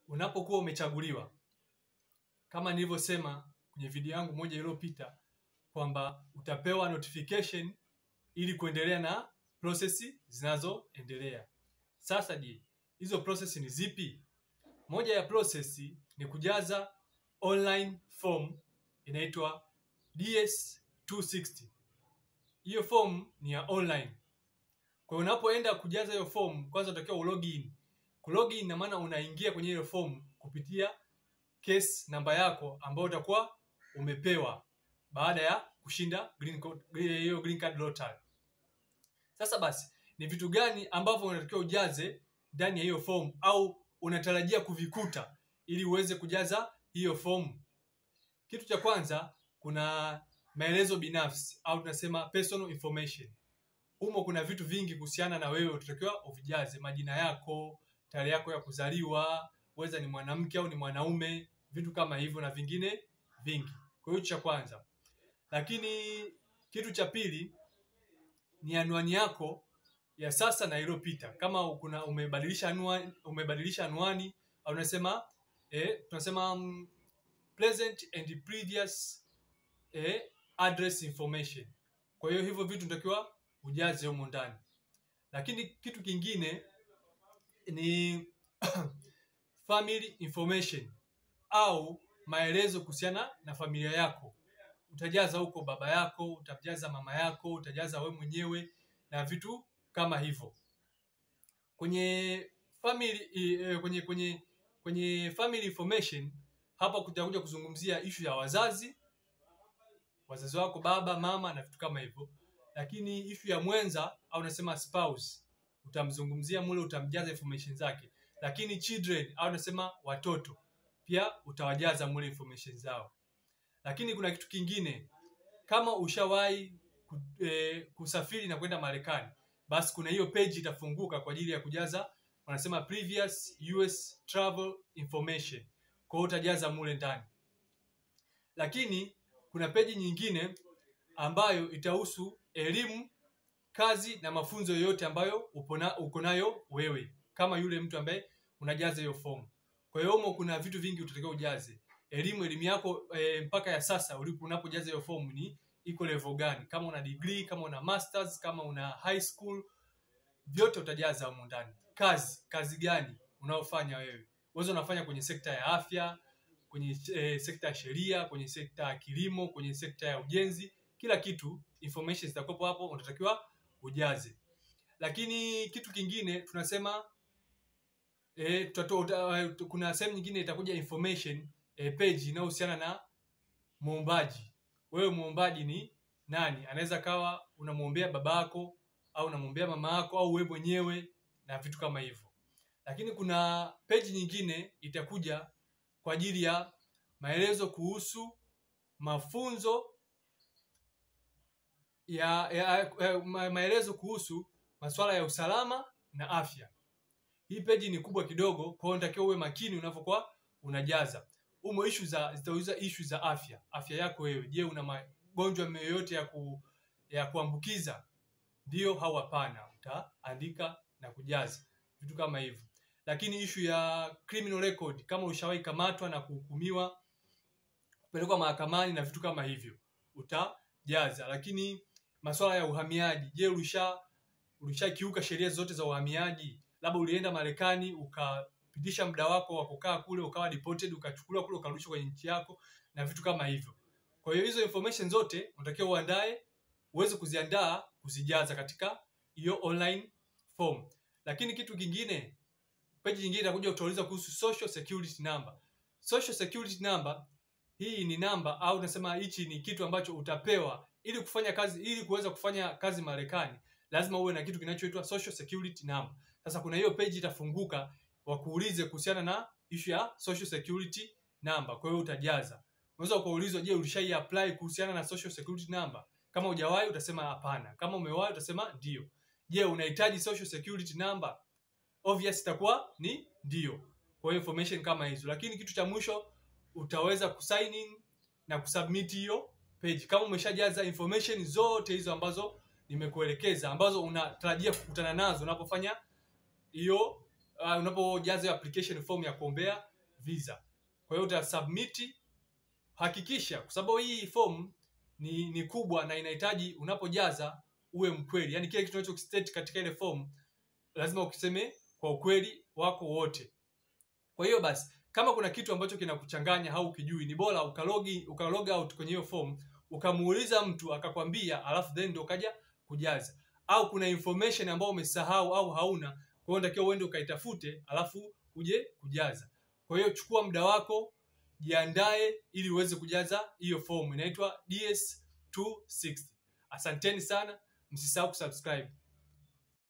unapokuwa umechaguliwa, kama nilivyosema kwenye video yangu moja iliyopita kwamba utapewa notification ili kuendelea na prosesi zinazoendelea. Sasa je, hizo prosesi ni zipi? Moja ya prosesi ni kujaza online form inaitwa DS260. Hiyo form ni ya online. Kwa hiyo unapoenda kujaza hiyo form, kwanza unatakiwa ulogin. Kulogin ina maana unaingia kwenye hiyo form kupitia case namba yako ambayo utakuwa umepewa baada ya kushinda green card, hiyo green card lottery. Sasa basi, ni vitu gani ambavyo unatakiwa ujaze ndani ya hiyo form au unatarajia kuvikuta ili uweze kujaza hiyo form? Kitu cha kwanza kuna maelezo binafsi au tunasema personal information. Humo kuna vitu vingi kuhusiana na wewe utatakiwa uvijaze: majina yako, tarehe yako ya kuzaliwa, weza ni mwanamke au ni mwanaume, vitu kama hivyo na vingine vingi. Kwa hiyo cha kwanza. Lakini kitu cha pili ni anwani yako ya sasa na iliyopita. Kama kuna umebadilisha anwani, umebadilisha anwani au unasema eh, tunasema um, present and previous eh, address information. Kwa hiyo hivyo vitu natakiwa ujaze humo ndani. Lakini kitu kingine ni family information au maelezo kuhusiana na familia yako. Utajaza huko baba yako, utajaza mama yako, utajaza we mwenyewe na vitu kama hivyo. Kwenye family eh, kwenye kwenye kwenye family information hapa kutakuja kuzungumzia ishu ya wazazi, wazazi wako, baba, mama na vitu kama hivyo. Lakini ishu ya mwenza au unasema spouse utamzungumzia mule, utamjaza information zake. Lakini children au unasema watoto pia utawajaza mule information zao. Lakini kuna kitu kingine, kama ushawahi ku- eh, kusafiri na kwenda Marekani, basi kuna hiyo page itafunguka kwa ajili ya kujaza, wanasema previous US travel information. Kwa hiyo utajaza mule ndani. Lakini kuna peji nyingine ambayo itahusu elimu, kazi na mafunzo yoyote ambayo upo na- uko nayo wewe kama yule mtu ambaye unajaza hiyo fomu. Kwa hiyo humo kuna vitu vingi utatakiwa ujaze. Elimu, elimu yako e, mpaka ya sasa ulipo unapojaza hiyo fomu ni iko level gani? Kama una degree, kama una masters, kama una high school, vyote utajaza humo ndani. Kazi, kazi gani unaofanya wewe? Wewe unafanya kwenye sekta ya afya, kwenye e, sekta ya sheria, kwenye sekta ya kilimo, kwenye sekta ya ujenzi, kila kitu information zitakuwepo hapo, unatakiwa ujaze. Lakini kitu kingine tunasema e, tutato, uta, kuna sehemu nyingine itakuja information e, page inayohusiana na muombaji. Wewe muombaji ni nani? Anaweza kawa unamwombea babako au unamwombea mama yako au wewe mwenyewe na vitu kama hivyo. Lakini kuna page nyingine itakuja kwa ajili ya maelezo kuhusu mafunzo ya, ya, ya ma- maelezo kuhusu masuala ya usalama na afya. Hii peji ni kubwa kidogo, kwa hiyo unatakiwa uwe makini unapokuwa unajaza. Umo issue za zitauliza issue za afya, afya yako wewe. Je, una magonjwa yoyote ya ku, ya kuambukiza? Ndio au hapana? Utaandika na kujaza vitu kama hivyo. Lakini issue ya criminal record, kama ushawahi kamatwa na kuhukumiwa kupelekwa mahakamani na vitu kama hivyo utajaza. Lakini masuala ya uhamiaji, je, ulisha ulishakiuka sheria zote za uhamiaji? Labda ulienda Marekani ukapitisha muda wako wa kukaa kule, ukawa deported, ukachukuliwa kule, ukarudishwa kwenye nchi yako na vitu kama hivyo. Kwa hiyo hizo information zote unatakiwa uandae, uweze kuziandaa, kuzijaza katika hiyo online form. Lakini kitu kingine, page nyingine itakuja utauliza kuhusu social security number. Social security number hii ni namba au unasema hichi ni kitu ambacho utapewa ili kufanya kazi, ili kuweza kufanya kazi Marekani, lazima uwe na kitu kinachoitwa social security number. Sasa kuna hiyo page itafunguka wakuulize kuhusiana na issue ya social security number, kwa hiyo utajaza. Unaweza ukaulizwa, je, ulishai apply kuhusiana na social security number? Kama hujawahi utasema hapana, kama umewahi utasema ndio. Je, unahitaji social security number? Obvious itakuwa ni ndio. Kwa hiyo information kama hizo, lakini kitu cha mwisho utaweza kusign in na kusubmit hiyo page kama umeshajaza information zote hizo ambazo nimekuelekeza ambazo unatarajia kukutana nazo unapofanya hiyo uh, unapojaza hiyo application form ya kuombea visa. Kwa hiyo utasubmit, hakikisha kwa sababu hii form ni, ni kubwa na inahitaji unapojaza uwe mkweli, yaani kile kitu unachokistate katika ile form lazima ukiseme kwa ukweli wako wote. Kwa hiyo basi, kama kuna kitu ambacho kinakuchanganya au ukijui, ni bora ukalogi ukalog out kwenye hiyo form ukamuuliza mtu akakwambia, alafu then ndio ukaja kujaza, au kuna information ambayo umesahau au hauna, kwa hiyo natakiwa uende ukaitafute, alafu uje kujaza. Kwa hiyo chukua muda wako, jiandae ili uweze kujaza hiyo form, inaitwa DS260. Asanteni sana, msisahau kusubscribe.